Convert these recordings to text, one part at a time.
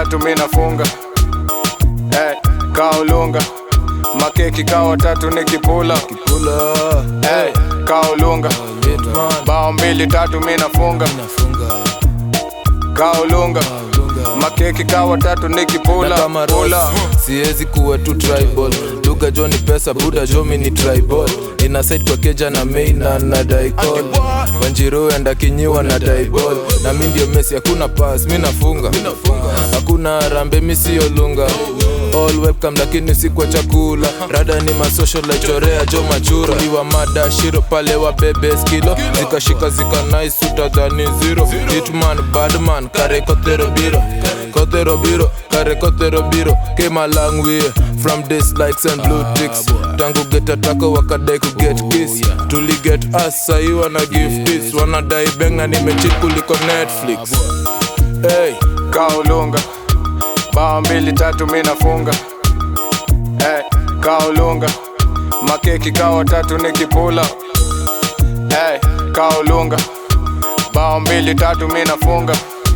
tatu mi nafunga hey, kaulunga makeki kawa tatu nikipula Pula hey, kaulunga Litman bao mbili tatu mi nafunga Nafunga kaulunga Lunga makeki kawa tatu nikipula na kama pula Ross, siwezi kuwa tu tribal lugha jo ni pesa buda jo mi ni tribal ina side kwa keja na maina na daikol wanjiro enda kinyiwa na daibol na mi ndio mesi hakuna pas mi nafunga hakuna harambe mi siyo lunga all webcam lakini si kwa chakula rada ni masocial laichorea jo machura iwa mada shiro pale wa bebe skilo zikashika zika nice utadhani zero hitman badman kare kotero biro kotero biro kare kotero biro came a long way from this likes and blue ticks tangu get atako wakadai ku get kiss tuli get us sahi wana give this wanadai benga nimechit kuliko netflix hey kaulunga bao mbili tatu mi nafunga hey, kaulunga makeki kawa tatu nikipula hey, kaulunga bao mbili tatu mi nafunga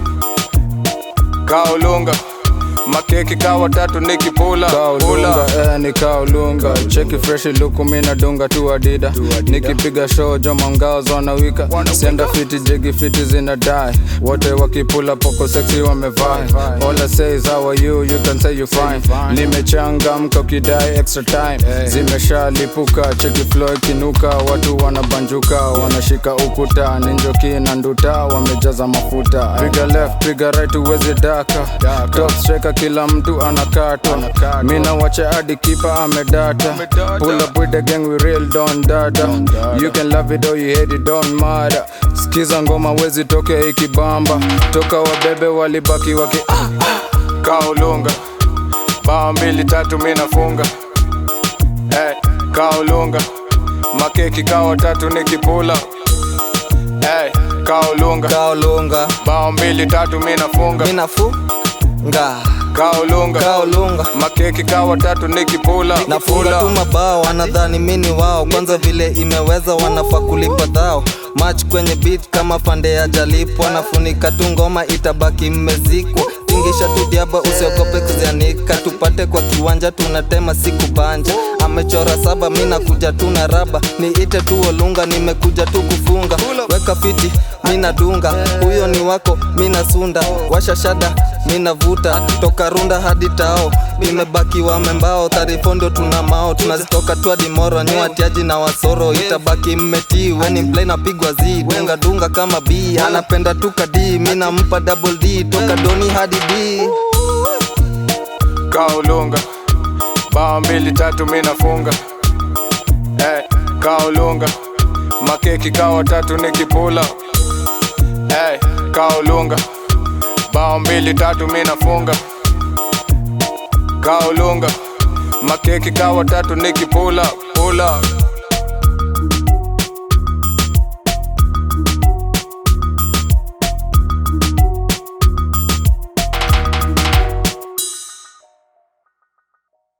kaulunga makeki kawa tatu nikipula kaulunga pula eh, ni kaulunga cheki freshi luku mina dunga tu adida nikipiga show joma ngao zonawika sienda fiti jegi fiti zina die wote wakipula poko sexy wamevaa all I say is how are you you can say you fine nimechangamka ukidai extra time zimeshalipuka cheki flow ikinuka watu wanabanjuka wanashika ukuta ninjoki na nduta wamejaza mafuta piga left piga right uwezi daka top striker kila mtu anakatwa mina wacha hadi kipa amedata pull up with the gang we real don dada you can love it or you hate it don't matter skiza ngoma wezi toke ikibamba toka wabebe walibaki waki kaulunga bao mbili tatu mi nafunga hey, kaulunga makeki kawa tatu nikipula hey, kaulunga kaolunga bao mbili tatu mi nafunga minafunga kaulunga kaolunga makeki kawa tatu nikipula nafunga tu mabao wanadhani mini wao kwanza vile imeweza wanafaa kulipa dhao mach kwenye beat kama pande ya jalipwa nafunika tu ngoma itabaki mmezikwa tingisha tu diaba usiogope kuzianika tupate kwa kiwanja tunatema siku banja amechora saba mi nakuja tu na raba niite tu olunga nimekuja tu kufunga weka fiti mina dunga huyo ni wako mina sunda washa shada mina vuta toka runda hadi tao nimebaki wamembao tarifondo tuna mao tunazitoka tu hadi moro nyuatiaji na wasoro itabaki mmetii weni mplay napigwa z dunga dunga kama b anapenda tu kadi mina mpa double d toka doni hadi d kaulunga bao mbili tatu mi nafunga hey, kaulunga makeki kawa tatu nikipula hey, kaulunga bao mbili tatu mi nafunga kaulunga makeki kawa tatu nikipula pula